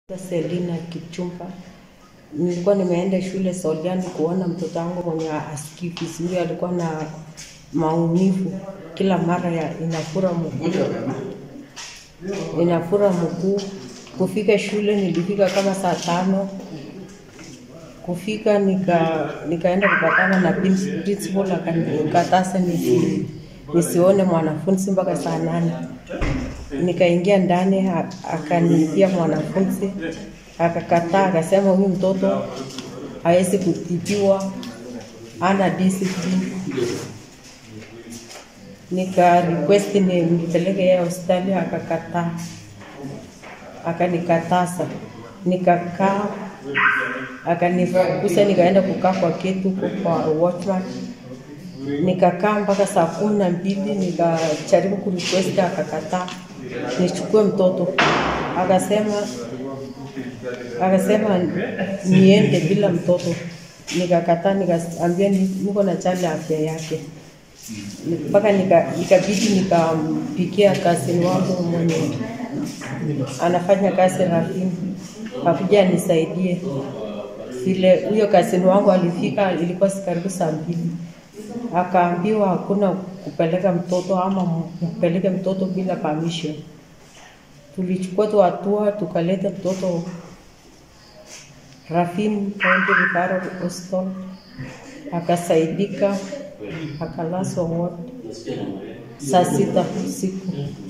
Selina Kipchumba. Nilikuwa nimeenda shule Soliani kuona mtoto wangu mwenye asikii vizuri, alikuwa na maumivu kila mara ya inafura mguu, inafura mguu. Kufika shule nilifika kama saa tano. Kufika nika nikaenda kupatana na prin- principal akanikataza nisi, nisione mwanafunzi mpaka saa nane. Nikaingia ndani a- akaniitia mwanafunzi akakataa, akasema huyu mtoto hawezi kutibiwa, ana discipline. Nika request nimpeleke yeye hospitali, akakataa, akanikataza. Nikakaa, akanifukuza, nikaenda kukaa kwa keti huko kwa watchman nikakaa mpaka saa kumi na mbili nikajaribu kurequest akakataa nichukue mtoto akasema akasema niende bila mtoto nikakataa nikaambia ni- niko na chali afya yake mpaka nika- ikabidi nikampikia kasini wangu mwenye anafanya kazi Rafini akuja anisaidie vile huyo kasini wangu alifika ilikuwa si karibu saa mbili akaambiwa hakuna kupeleka mtoto ama mpeleke mtoto bila permission. Tulichukua tu hatua tukaleta mtoto Rafin County Referral Hospital, akasaidika, akalazwa ward saa sita usiku.